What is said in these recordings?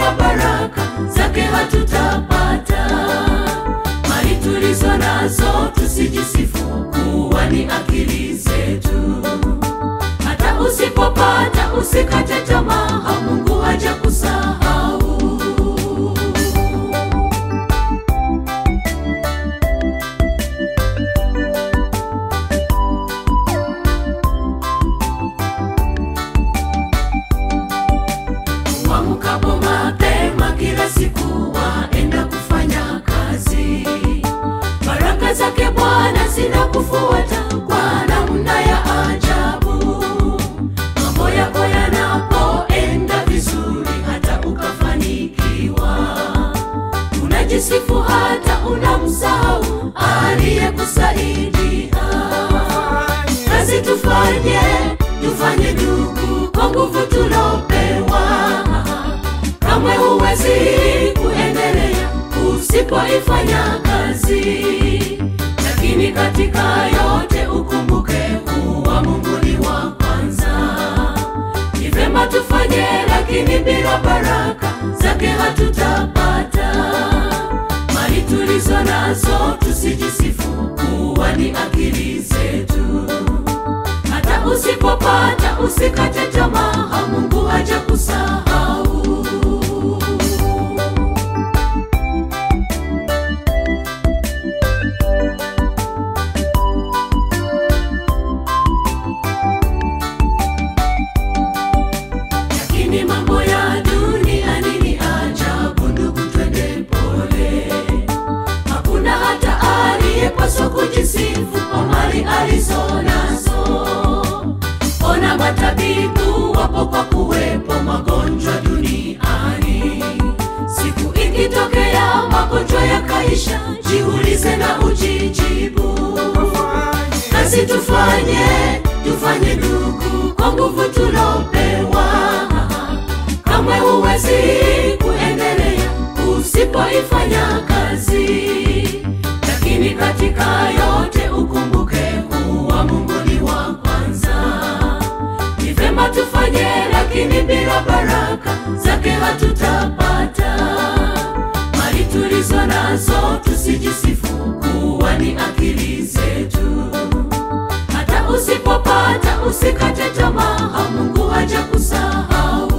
bila baraka zake hatutapata. Mali tulizo nazo tusijisifu kuwa ni akili zetu. Hata usipopata usikate tamaa, Mungu haja kusahau. Waamkapo mapema kila siku waenda kufanya kazi. Baraka zake Bwana zinakufuata kwa namna ya ajabu. Mambo yako yanapoenda vizuri, hata ukafanikiwa, unajisifu hata unamsahau aliyekusaidia. Kazi tufanye, tufanye ndugu, kwa nguvu tulopewa. Kamwe huwezi kuendelea usipoifanya kazi, lakini katika yote ukumbuke kuwa Mungu ni wa kwanza. Ni vema tufanye, lakini bila baraka zake hatutapata. Mali tulizo nazo tusijisifu kuwa ni akili zetu. Hata usipopata usikate tamaa, Mungu haja kusahau. Lakini mambo ya duniani ni ajabu, ndugu, twende pole. Hakuna hata aliyepaswa kujisifu kwa mali alizo nazo. Ona matabibu wapo kwa kuwepo magonjwa duniani. Siku ikitokea magonjwa yakaisha, jiulize na ujijibu. Kazi tufanye, tufanye ndugu, kwa nguvu tulopewa. Kamwe huwezi kuendelea usipoifanya kazi, lakini katika yote ukumbuke kuwa Mungu ni wa kwanza. Ni vema tufanye, lakini bila baraka zake hatutapata. Mali tulizo nazo tusijisifu kuwa ni akili zetu. Hata usipopata usikate tamaa, Mungu haja kusahau.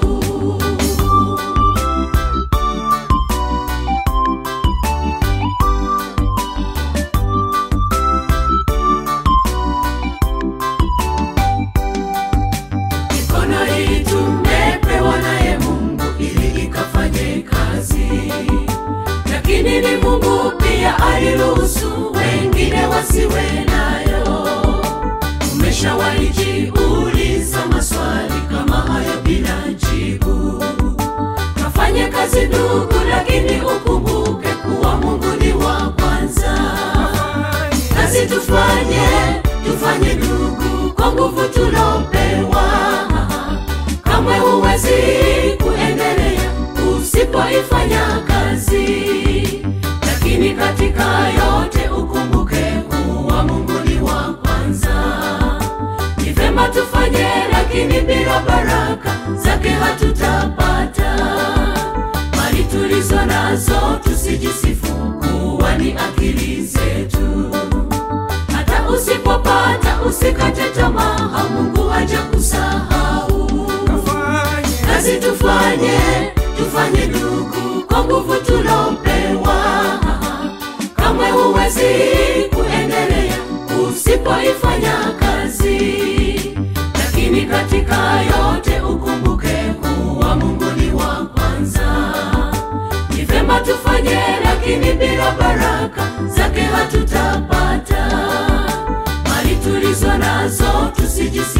Mikono hii tumepewa naye Mungu ili ikafanye kazi, lakini ni Mungu pia aliruhusu wengine wasiwe nayo. Umeshawahi jiuliza maswali kama hayo bila jibu? Kafanye kazi ndugu, lakini ukumbuke kuwa Mungu ni wa kwanza. Kazi tufanye, tufanye ndugu, kwa nguvu tulopewa. Kamwe huwezi kuendelea usipoifanya kazi, lakini katika yote ukumbuke kuwa Mungu ni wa kwanza. Ni vema tufanye, lakini bila baraka zake hatutapata. Mali tulizo nazo tusijisifu kuwa ni akili zetu. Hata usipopata usikate tamaa, Mungu haja kusahau. Kazi tufanye, tufanye ndugu, kwa nguvu tulopewa. Kamwe huwezi kuendelea usipoifanya kazi, lakini katika yote ukumbuke kuwa Mungu ni wa kwanza. Ni vema tufanye, lakini bila baraka zake hatutapata. Mali tulizo nazo tusijisi